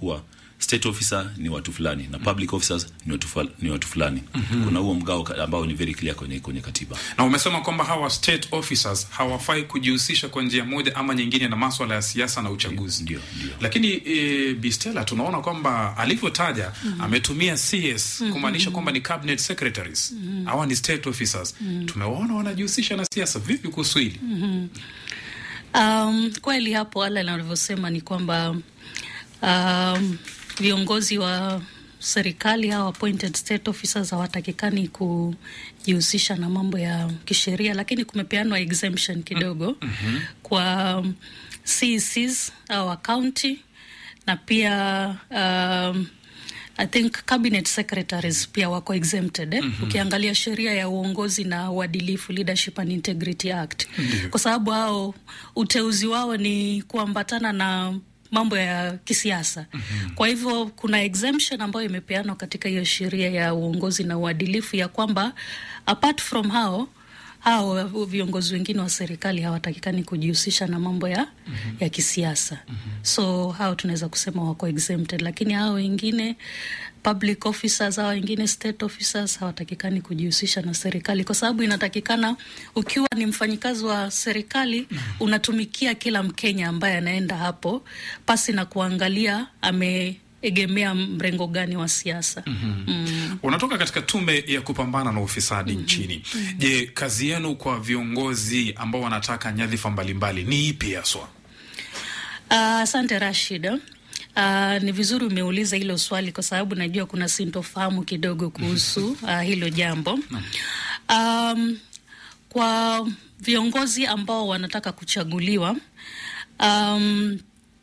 kuwa state officer ni watu fulani na public officers ni watu, fula- ni watu fulani mm-hmm. kuna huo mgao ka- ambao ni very clear kwenye, kwenye katiba na umesema kwamba hawa state officers hawafai kujihusisha kwa njia moja ama nyingine na maswala ya siasa na uchaguzi Ndio, ndio. lakini e, Bistela tunaona kwamba alivyotaja mm-hmm. ametumia CS mm-hmm. kumaanisha kwamba ni cabinet secretaries mm-hmm. hawa ni state officers mm-hmm. tumewaona wanajihusisha na siasa vipi kuhusu hili mm-hmm. Um, kweli hapo Alan alivyosema ni kwamba um, viongozi wa serikali au appointed state officers hawatakikani kujihusisha na mambo ya kisheria, lakini kumepeanwa exemption kidogo mm-hmm. kwa um, CECs au county na pia um, I think cabinet secretaries pia wako exempted eh? mm-hmm. Ukiangalia sheria ya uongozi na uadilifu Leadership and Integrity Act mm-hmm. kwa sababu hao uteuzi wao ni kuambatana na mambo ya kisiasa mm-hmm. Kwa hivyo kuna exemption ambayo imepeanwa katika hiyo sheria ya uongozi na uadilifu ya kwamba apart from hao hao viongozi wengine wa serikali hawatakikani kujihusisha na mambo ya, mm-hmm. ya kisiasa mm-hmm. So hao tunaweza kusema wako exempted, lakini hao wengine public officers, hao wengine state officers hawatakikani kujihusisha na serikali, kwa sababu inatakikana ukiwa ni mfanyikazi wa serikali mm-hmm. unatumikia kila Mkenya ambaye anaenda hapo pasi na kuangalia ame egemea mrengo gani wa siasa. mm-hmm. mm. Unatoka katika tume ya kupambana na ufisadi mm-hmm. nchini. Je, kazi yenu kwa viongozi ambao wanataka nyadhifa mbalimbali ni ipi haswa? Asante uh, Rashid. Uh, ni vizuri umeuliza hilo swali kwa sababu najua kuna sintofahamu kidogo kuhusu uh, hilo jambo. Um, kwa viongozi ambao wanataka kuchaguliwa um,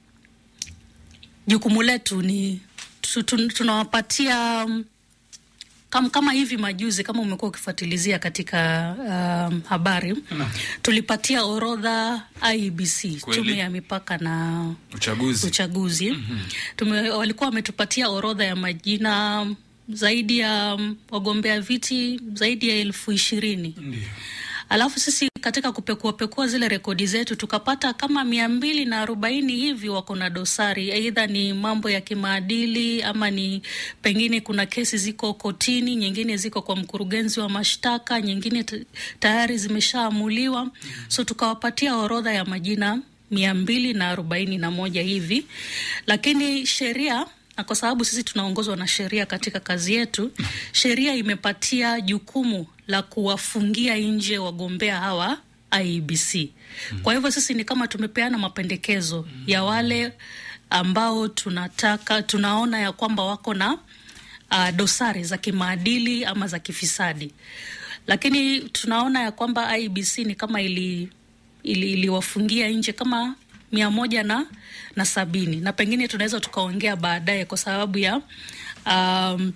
jukumu letu ni tunawapatia um, kama, kama hivi majuzi kama umekuwa ukifuatilizia katika um, habari no. tulipatia orodha IEBC tume ya mipaka na uchaguzi, uchaguzi. Mm-hmm. Tume, walikuwa wametupatia orodha ya majina zaidi ya um, wagombea viti zaidi ya elfu ishirini Ndiyo. Alafu sisi katika kupekuapekua zile rekodi zetu tukapata kama mia mbili na arobaini hivi wako na dosari, aidha ni mambo ya kimaadili ama ni pengine kuna kesi ziko kotini, nyingine ziko kwa mkurugenzi wa mashtaka, nyingine tayari zimeshaamuliwa. mm -hmm. So tukawapatia orodha ya majina mia mbili na arobaini na moja hivi, lakini sheria na kwa sababu sisi tunaongozwa na sheria katika kazi yetu, sheria imepatia jukumu la kuwafungia nje wagombea hawa IEBC. Mm. Kwa hivyo sisi ni kama tumepeana mapendekezo mm. ya wale ambao tunataka tunaona ya kwamba wako na uh, dosari za kimaadili ama za kifisadi, lakini tunaona ya kwamba IEBC ni kama ili iliwafungia ili nje kama mia moja na, na sabini na pengine tunaweza tukaongea baadaye kwa sababu ya um,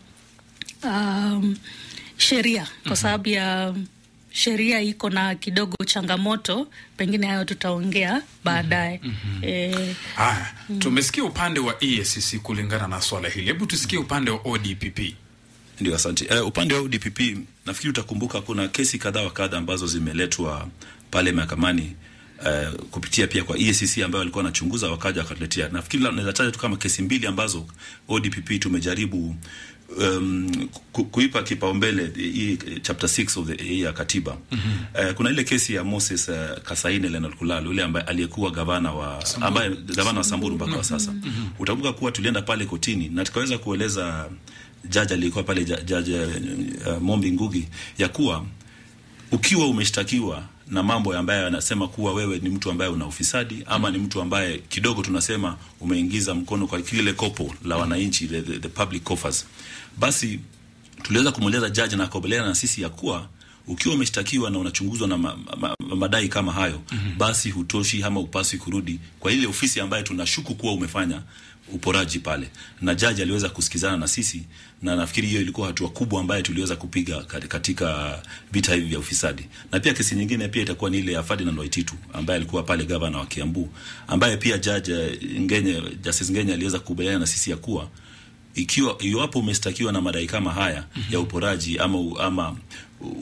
um, sheria kwa sababu ya sheria iko na kidogo changamoto, pengine hayo tutaongea baadaye. mm -hmm. E, haya mm. Tumesikia upande wa EACC kulingana na swala hili, hebu tusikie upande wa ODPP. Ndio, asante. Uh, upande wa ODPP nafikiri utakumbuka kuna kesi kadha wa kadha ambazo zimeletwa pale mahakamani Uh, kupitia pia kwa EACC ambayo walikuwa wanachunguza wakaja wakatuletea. Nafikiri naweza taja tu kama kesi mbili ambazo ODPP tumejaribu um, ku, kuipa kipaumbele hii chapter 6 of the ya katiba. mm -hmm. Uh, kuna ile kesi ya Moses uh, Kasaine Leonard Kulalo yule ambaye aliyekuwa gavana wa Samburu. ambaye gavana wa Samburu mpaka wa sasa. mm -hmm. Utakumbuka kuwa tulienda pale kotini na tukaweza kueleza jaji aliyekuwa pale jaji uh, Mombi Ngugi ya kuwa ukiwa umeshtakiwa na mambo ambayo yanasema kuwa wewe ni mtu ambaye una ufisadi ama mm. ni mtu ambaye kidogo tunasema umeingiza mkono kwa kile kopo la wananchi the, the, the public coffers, basi tuliweza kumweleza jaji na akubaliana na sisi ya kuwa ukiwa umeshtakiwa na unachunguzwa na ma, ma, ma, madai kama hayo mm -hmm. basi hutoshi ama upasi kurudi kwa ile ofisi ambayo tunashuku kuwa umefanya uporaji pale, na jaji aliweza kusikizana na sisi, na nafikiri hiyo ilikuwa hatua kubwa ambayo tuliweza kupiga katika vita hivi vya ufisadi. Na pia kesi nyingine pia itakuwa ni ile ya Ferdinand Waititu ambaye alikuwa pale gavana wa Kiambu, ambaye pia jaji Ngenye, Justice Ngenye aliweza kukubaliana na sisi ya kuwa ikiwa iwapo umestakiwa na madai kama haya mm -hmm. ya uporaji ama ama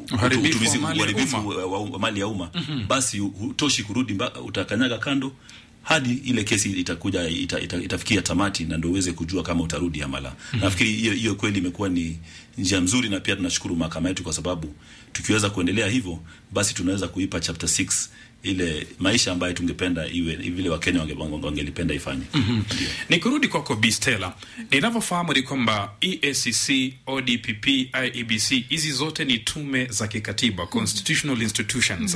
uharibifu wa mali ya umma mm -hmm. basi hutoshi kurudi, utakanyaga kando hadi ile kesi itakuja ita, ita, itafikia tamati na ndio uweze kujua kama utarudi ama la. Mm-hmm. Nafikiri hiyo hiyo kweli imekuwa ni njia nzuri, na pia tunashukuru mahakama yetu kwa sababu tukiweza kuendelea hivyo, basi tunaweza kuipa chapter 6 ile maisha ambayo tungependa iwe vile Wakenya wange- wange- wangelipenda ifanye. Mm-hmm. Nikirudi kwako Bi Stella, ninavyofahamu ni kwamba EACC, ODPP, IEBC hizi zote ni tume za kikatiba, constitutional institutions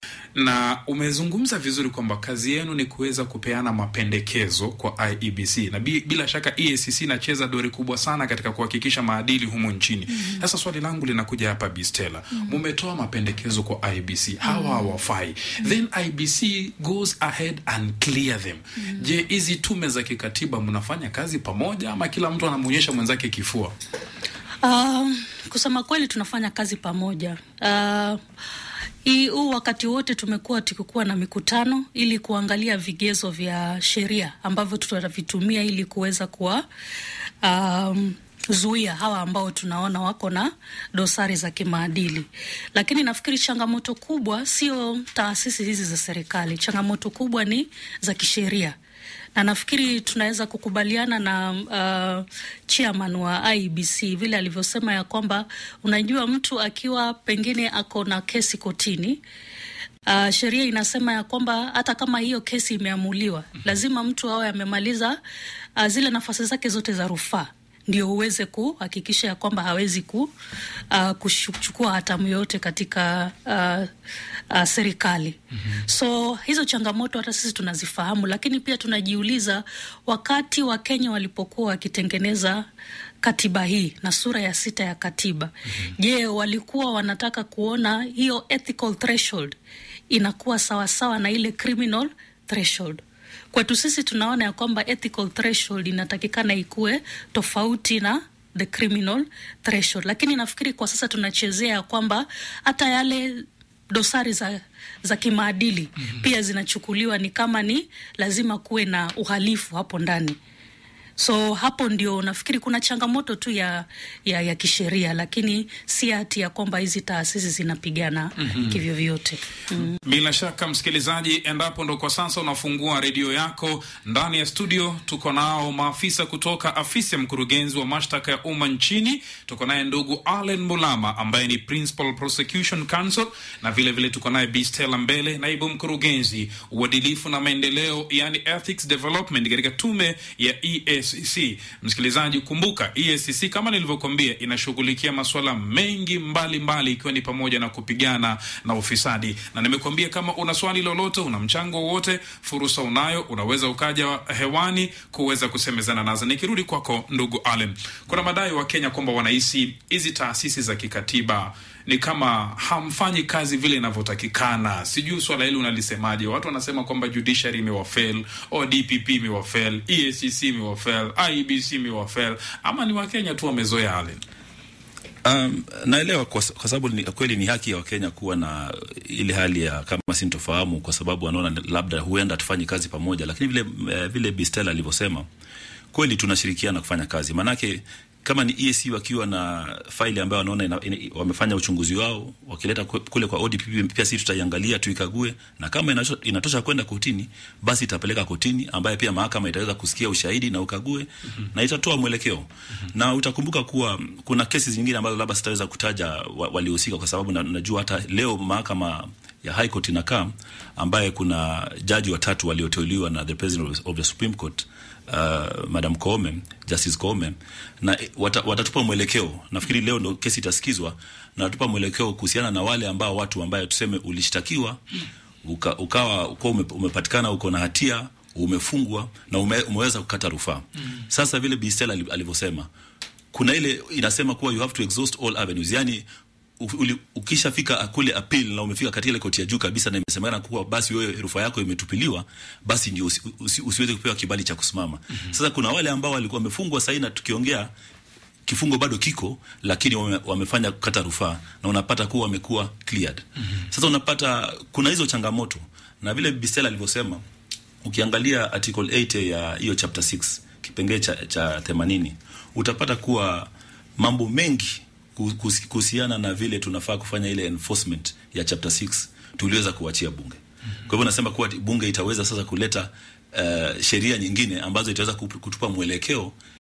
na umezungumza vizuri kwamba kazi yenu ni kuweza kupeana mapendekezo kwa IEBC na bi, bila shaka EACC inacheza dori kubwa sana katika kuhakikisha maadili humu nchini. Sasa swali langu linakuja hapa Bi Stella, mumetoa mapendekezo kwa IEBC, hawa hawafai, then IEBC goes ahead and clear them. Je, hizi tume za kikatiba mnafanya kazi pamoja ama kila mtu anamuonyesha mwenzake kifua? Uh, kusema kweli tunafanya kazi pamoja. Uh, hii huu wakati wote tumekuwa tukikuwa na mikutano ili kuangalia vigezo vya sheria ambavyo tutavitumia ili kuweza kuwa um, zuia hawa ambao tunaona wako na dosari za kimaadili, lakini nafikiri changamoto kubwa sio taasisi hizi za serikali. Changamoto kubwa ni za kisheria na nafikiri tunaweza kukubaliana na uh, chairman wa IEBC vile alivyosema ya kwamba unajua, mtu akiwa pengine ako na kesi kotini Uh, sheria inasema ya kwamba hata kama hiyo kesi imeamuliwa, lazima mtu awe amemaliza uh, zile nafasi zake zote za rufaa ndio uweze kuhakikisha ya kwamba hawezi ku, uh, kuchukua hatamu yoyote katika uh, uh, serikali. mm-hmm. So hizo changamoto hata sisi tunazifahamu, lakini pia tunajiuliza wakati wa Kenya walipokuwa wakitengeneza katiba hii na sura ya sita ya katiba, mm-hmm. Je, walikuwa wanataka kuona hiyo ethical threshold inakuwa sawasawa na ile criminal threshold? Kwetu sisi tunaona ya kwamba ethical threshold inatakikana ikuwe tofauti na the criminal threshold, lakini nafikiri kwa sasa tunachezea ya kwamba hata yale dosari za, za kimaadili mm-hmm. pia zinachukuliwa ni kama ni lazima kuwe na uhalifu hapo ndani so hapo ndio nafikiri kuna changamoto tu ya, ya, ya kisheria, lakini si hati ya kwamba hizi taasisi zinapigana mm-hmm. kivyovyote mm. Bila shaka msikilizaji, endapo ndo kwa sasa unafungua redio yako, ndani ya studio tuko nao maafisa kutoka afisi ya mkurugenzi wa mashtaka ya umma nchini. Tuko naye ndugu Allen Mulama ambaye ni Principal Prosecution Counsel, na vile vile tuko naye Bi Stella Mbele, naibu mkurugenzi uadilifu na maendeleo, yani ethics development katika tume ya EACC. Msikilizaji, kumbuka EACC kama nilivyokuambia, inashughulikia masuala mengi mbalimbali mbali, ikiwa ni pamoja na kupigana na ufisadi na nimekuambia kama una swali lolote, una mchango wowote, fursa unayo, unaweza ukaja hewani kuweza kusemezana nazo. Nikirudi kwako ndugu Allen, kuna madai wa Kenya kwamba wanahisi hizi taasisi za kikatiba ni kama hamfanyi kazi vile inavyotakikana. Sijui swala hili unalisemaje? Watu wanasema kwamba judiciary imewafail, ODPP imewafail, EACC imewafail, IEBC imewafail, ama ni Wakenya tu wamezoea Allen? Um, naelewa kwa, kwa sababu ni, kweli ni haki ya Wakenya kuwa na ile hali ya kama sintofahamu, kwa sababu wanaona labda huenda tufanyi kazi pamoja, lakini vile uh, vile Bistela alivyosema kweli tunashirikiana kufanya kazi, maanake kama ni EAC wakiwa na faili ambayo wanaona ina, ina, wamefanya uchunguzi wao wakileta kule kwa ODPP, pia sisi tutaiangalia tuikague, na kama inatosha, inatosha kwenda kotini, basi itapeleka kotini, ambaye pia mahakama itaweza kusikia ushahidi na ukague mm-hmm. na itatoa mwelekeo mm-hmm. na utakumbuka kuwa kuna kesi zingine ambazo labda sitaweza kutaja wa, walihusika kwa sababu na, najua hata leo mahakama ya High Court inakaa ambaye kuna jaji watatu walioteuliwa na the President of the Supreme Court uh, Madam Koome, Justice Koome na wata, watatupa mwelekeo. Nafikiri leo ndo kesi itasikizwa na watatupa mwelekeo kuhusiana na wale ambao watu ambaye tuseme ulishtakiwa uka, ukawa uko ume, umepatikana uko na hatia umefungwa na ume, umeweza kukata rufaa. Mm. Sasa vile Bi Stella alivyosema kuna ile inasema kuwa you have to exhaust all avenues, yani ukishafika kule appeal na umefika katika ile koti ya juu kabisa na imesemekana kuwa basi wewe rufaa yako imetupiliwa, basi ndio usi, usi, usiweze kupewa kibali cha kusimama. Mm-hmm. Sasa kuna wale ambao walikuwa wamefungwa sasa, na tukiongea kifungo bado kiko, lakini wame, wamefanya kukata rufaa na unapata kuwa wamekuwa cleared. Mm-hmm. Sasa unapata kuna hizo changamoto, na vile Bistela alivyosema, ukiangalia article 8 ya hiyo chapter 6 kipengee cha, cha 80 utapata kuwa mambo mengi kuhusiana na vile tunafaa kufanya ile enforcement ya chapter 6 tuliweza kuachia bunge Kwa hivyo nasema kuwa bunge itaweza sasa kuleta uh, sheria nyingine ambazo itaweza kup- kutupa mwelekeo